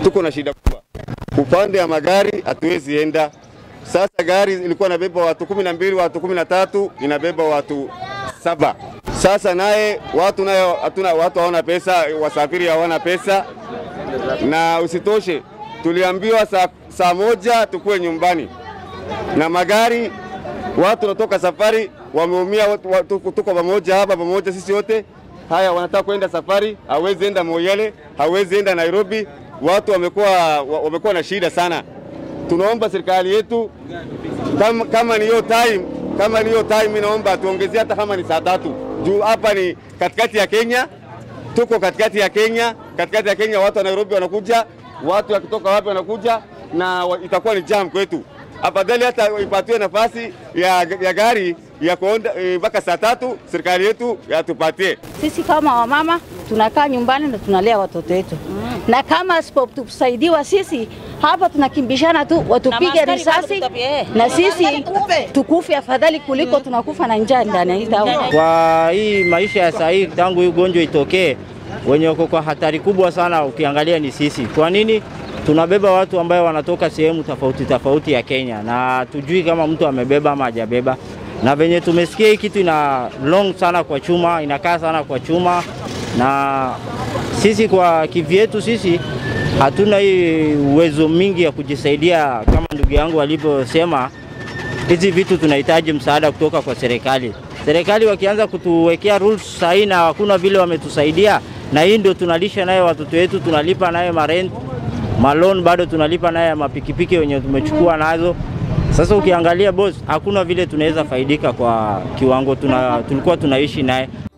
tuko na shida kubwa upande ya magari, hatuwezi enda sasa. Gari ilikuwa inabeba watu kumi na mbili watu kumi na tatu inabeba watu saba. Sasa naye watu naye hatuna, watu hawana pesa, wasafiri hawana pesa, na usitoshe tuliambiwa saa, saa moja tukuwe nyumbani na magari watu wanatoka safari wameumia, watu- watu- tuko pamoja hapa pamoja sisi wote. Haya, wanataka kwenda safari, hawezi enda Moyale, hawezi enda Nairobi. Watu wamekuwa wa- wamekuwa na shida sana. Tunaomba serikali yetu kama, kama ni hiyo time kama ni hiyo time, inaomba tuongezee hata kama ni saa tatu juu hapa ni katikati ya Kenya, tuko katikati ya Kenya, katikati ya Kenya, watu wa Nairobi wanakuja, watu wakitoka wapi wanakuja, na wa- itakuwa ni jam kwetu. Afadhali hata ipatiwe nafasi ya, ya gari ya kuonda eh, mpaka saa tatu, serikali yetu yatupatie. Sisi kama wamama tunakaa nyumbani na tunalea watoto wetu na kama asipotusaidiwa sisi hapa tunakimbishana tu, watupige maaskari risasi bado tutapie. na sisi tukufe afadhali kuliko tunakufa na njaa ndani ya hii town. Kwa hii maisha ya saa hii, tangu hii ugonjwa itokee, wenye wako kwa hatari kubwa sana ukiangalia ni sisi. Kwa nini? Tunabeba watu ambayo wanatoka sehemu tofauti tofauti ya Kenya na tujui kama mtu amebeba ama hajabeba, na venye tumesikia hii kitu ina long sana kwa chuma, inakaa sana kwa chuma, na sisi kwa kivyetu sisi hatuna hii uwezo mingi ya kujisaidia kama ndugu yangu alivyosema hizi vitu tunahitaji msaada kutoka kwa serikali. Serikali wakianza kutuwekea rules sahihi na hakuna vile wametusaidia, na hii ndio tunalisha naye watoto wetu, tunalipa naye marent malon, bado tunalipa naye mapikipiki wenye tumechukua nazo. Sasa ukiangalia boss, hakuna vile tunaweza faidika kwa kiwango tuna, tulikuwa tunaishi naye.